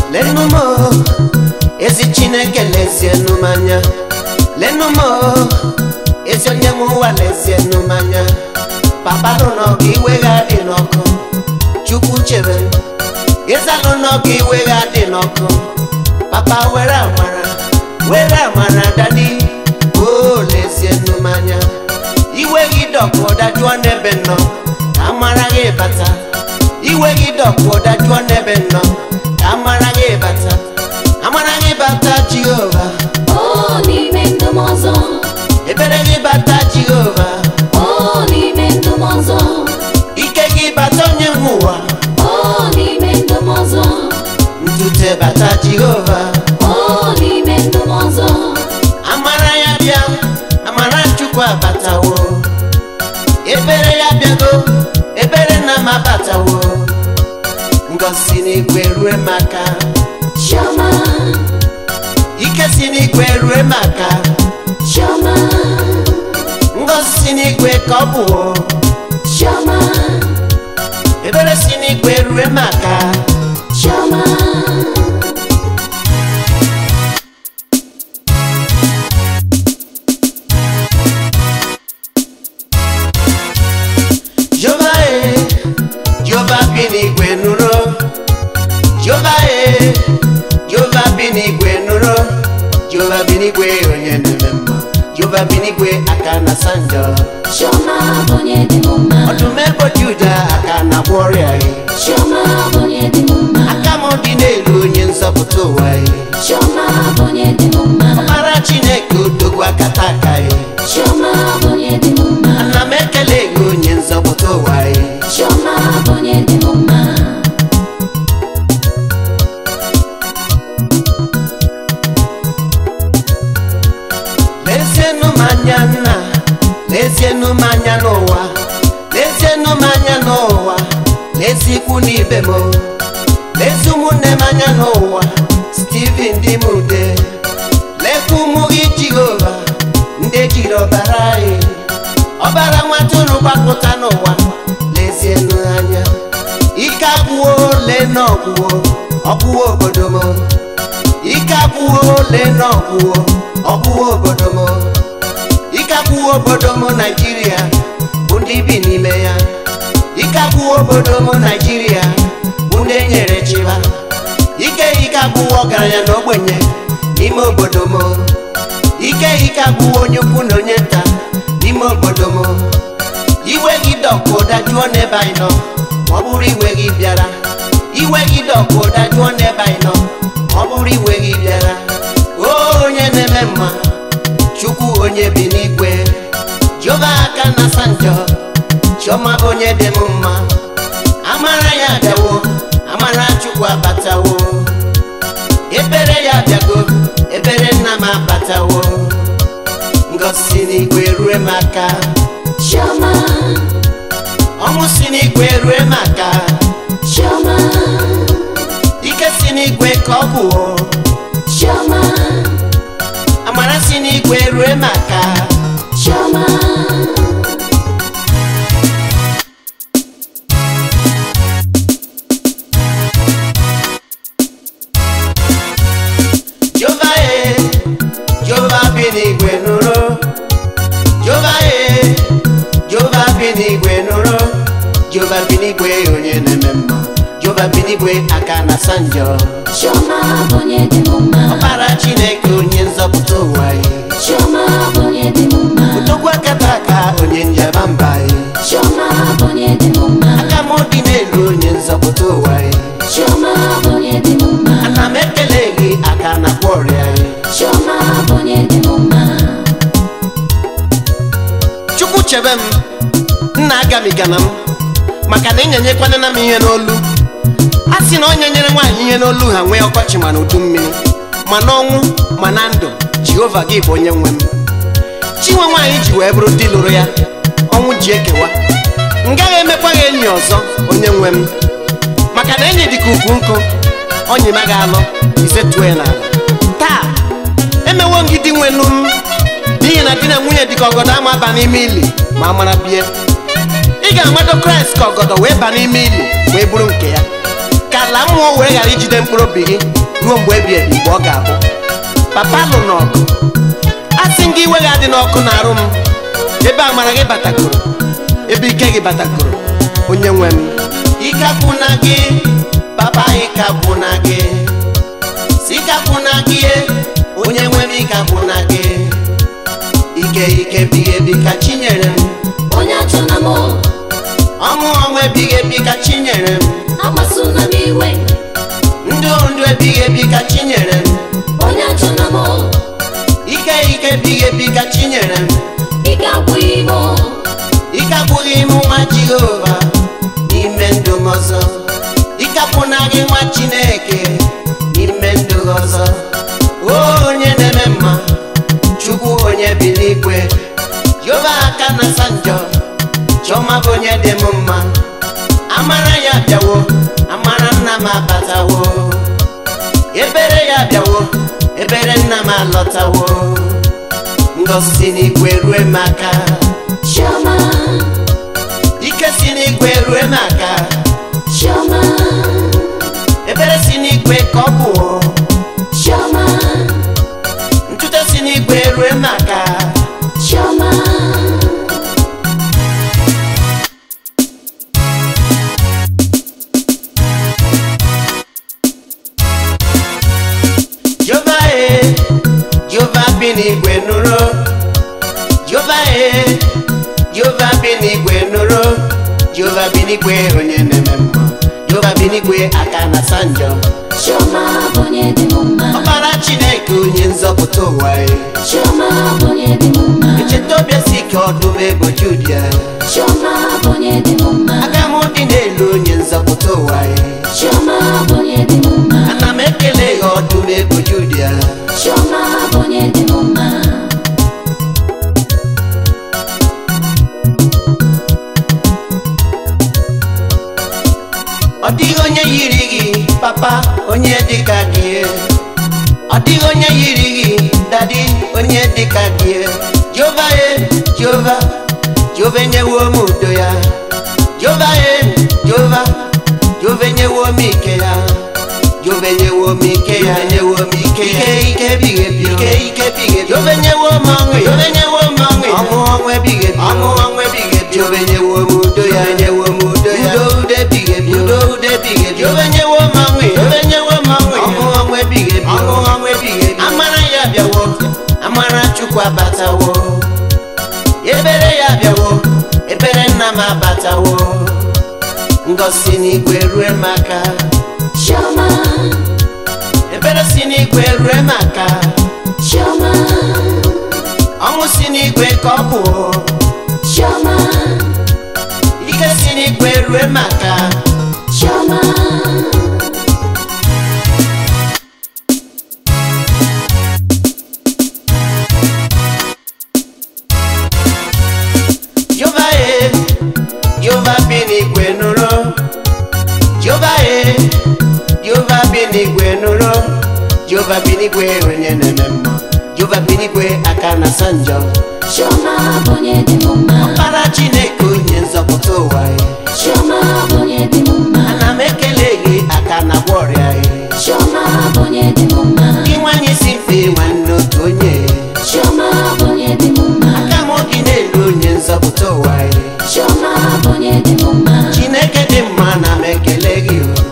lenụ m o, ezi chineke lezienụ m anya lenụ m o, ezi onye nwe ụwa lezienụ m anya papa nụ n'ọgụ iwe ga dị n'ọkụ chukwu chebe ịzalụ n'ọgụ iwe ga dị n'ọkụ papa were amara were amara dadi o lezienụ m anya iwe gị dọkụ dajụọ n'ebe nọ ka amara gị bata iwe gị dọkụ dajụọ n'ebe nọ ka amara gị bata amara gị bata jehova o n'ime ndụ m ọzọ ebere gị bata jehova o n'ime ndụ m ọzọ ike gị bata onye nwe ụwa o n'ime ndụ m ọzọ ntute bata jehova o n'ime ndụ m ọzọ amara ya bịa amara chukwu abatawo ebere ya bịago ebere nna m abatawo ngosi n'igwe rue maka chioma ike si n'igwe rue maka chioma ngosi si n'igwe ka ọ bụwo chioma ebere si n'igwe rue maka chioma jehova e jehova bi n'igwe nụrụ jehova e jehova bi n'igwe nụrụ jehova bi n'igwe onye na-eme mma jehova bi n'igwe aka na sanjọ chioma bụ onye dị m mma ọdụm ebo juda aka na agwọ ọrịa e chioma bụ onye dị m mma aka m dị n'elu onye nzọpụta ụwa e chioma bụ onye dị m mma mara chineke odogwu akata aka e chioma bụ onye dị m mma ana m ekele gị onye nzọpụta ụwa e chioma bụ onye dị m mma lezienụ m anya nna lezienụ m anya n'ụwa lezienụ m anya n'ụwa lezi ikwu n'ibe m lezi ụmụnne m anya n'ụwa steven dị m ude lekwa ụmụ gị jehova ndị ejiri ọbara anyị ọbara nwatụrụ gbapụta n'ụwa lezienụ anya ike agwụwo ole na ọgwụwo ọgwụwo obodo m ike agwụwo ole na ọgwụwo ọgwụwo obodo m ike agwụwo obodo m naijiria bụ ndị bi n'ime ya ike agwụwo obodo m naijiria bụ ndị enyere chiba ike ike agwụwo ọgaranya na ogbenye n'ime obodo m ike ike agwụwo onye ukwu na onye nta n'ime obodo m iwe gị dọkụ dajụọ n'ebe anyị nọ ma ọ bụrụ iwe gị bịara iwe gị dọkụ dajụọ n'ebe anyị nọ ma ọ bụrụ iwe gị bịara o onye na-eme mma chukwu onye bi n'igwe jehova aka na sanjọ chiọma onye dị m mma amara ya bịawo amara chukwu abatawo ebere ya bịago ebere nna m abatawo ngosi n'igwe rue m aka chioma ọnwụ si n'igwe rue m aka chioma ike si n'igwe ka ọ bụwo chioma amara si n'igwe rue m aka chioma jehova e jehova bi n'igwe nụrụ jehova e jehova bi n'igwe nụrụ jehova bi n'igwe onye na-eme mma jehova bi n'igwe aka na sanjọ chioma bụ onye dị m mma ọkpara chineke onye nzọpụta ụwa e chioma bụ onye dị m mma odogwu akata aka onye njaba mba e chioma bụ onye dị m mma aka m dị n'elu onye nzọpụta ụwa e chioma bụ onye dị m mma ana m ekele gị aka na kwa ọrịa e chioma bụ onye dị m mma chukwu chebe m nna agamigana m maka na ịnyenyekwanana m ihe n'olu a sị na onye nyere nwaanyị ihe n'olu ha nwee ọkọchị ma na udu mmiri ma n'ọnwụ ma na ndụ jehova gị bụ onye nwe m chinwe nwaanyị ji wee bụrụ di lụrụ ya ọnwụ ji ekewa m gaghị emekwa ya enyi ọzọ onye nwe m maka na enyi dịka ukwu nkụ onyi ma ga-alụ isetuo ya n'ala taa emewo m gị di nwenu m n'ihi na di na nwunye dịka ọgọdọ ama aba n'ime ili ma amara bie ị ga-amado kraịst ka ọgọdọ wee ba n'ime ili wee bụrụ nke ya ka ala mmụọ wee ghara ijide mkpụrụ obi gị ruo mgbe ebi ebi mgbe ọ ga-abụ papa lụ n'ọgụ a sị m gị iwe ga adị n'ọkụ na-arụ m ebe amara gị batakoro ebe ike gị batakoro onye nwe m ike akwụna gị papa ike akwụna gị si ike akwụna gị onye nwe m ike akwụna gị ike ike bighị ebi ka chi nyere m onye achọna m ọṅụ ọṅụ ebighị ebi ka chi nyere m akpasuna m iwe ndụ ndụ ebighị ebi ka chi nyere m onye achọna m ike ike ebighị ebi ka chi nyere m ike agwụghị m ike akwụghị m nwa jehova n'ime ndụ m ọzọ ike akwụna gị nwa chineke n'ime ndụ gị ọzọ o onye na-eme mma chukwu onye bi n'igwe jehova aka na asa njọ chiọma bụ onye dị m mma amara ya bịawo amara nna m abatawo ebere ya bịawo ebere nna m alọtawo ngọzi si n'igwe rue m aka chioma ike si n'igwe rue m aka chioma ebere si n'igwe ka ọ bụ chioma ntute si n'igwe rue m aka chioma jehova e jehova bi n'igwe nụrụ jehova e jehova bi n'igwe nụrụ jehova bi n'igwe onye na-eme mma jehova bi n'igwe aka na asa njọ chioma bụ onye dị m mma ọkpara chineke onye nzọpụta ụwa e chioma bụ onye dị m mma echeta obi si ike ọdụm ebo judia chioma bụ onye dị m mma aka m dị n'elu onye nzọpụta ụwa e chioma bụ onye dị m mma ana m ekele ya ọdụm ebo judia chioma bụ onye dị m mma ọ dịghị onye yiri gị papa onye dịka gị ọ dịghị onye yiri gị dadi onye dịka gị jehova e jehova jehova enyewo m udo ya jehova e jehova jehova enyewo m ike ya jehova enyewo m ike ya enyewo m ike ya ike ebighị ebi ike ike ebighị ebi jehova enyewo m ọṅụ ya jehova enyewo m ọṅụ ya ọṅụ ọṅụ ebighị ebi ọṅụ ọṅụ ebighị ebi jehova enyewo m udo ya enyewo m udo ya udo udo ebighị ebi udo udo ebighị ebi jehova enyewo m ọṅụ ya jehova enyewo m ọṅụ ya ọṅụ ọṅụ ebighị ebi ọṅụ ọṅụ ebighị ebi amara ya bịawo amara chukwu abatawo ebere ya bịawo ebere nna m abatawo ngọzi n'igwe rue m aka chioma ebere si n'igwe rue m aka chioma ọṅụ si n'igwe ka ọ bụ chioma ike si n'igwe rue m aka chioma jehova e jehova bi n'igwe nụrụ jehova e jehova bi n'igwe nụrụ jehova bi n'igwe onye na-eme mma jehova bi n'igwe aka na asa njọ chioma bụ onye dị m mma ọkpara chineke onye nzọpụta ụwa e chioma bụ onye dị m mma ana m ekele gị aka na gwa ọrịa e chioma bụ onye dị m mma gị nwanyị si mfe nwanne otu onye chioma bụ onye dị m mma aka m dị n'elu onye nzọpụta ụwa e chioma bụ onye dị m mma chineke dị mma na m ekele gị o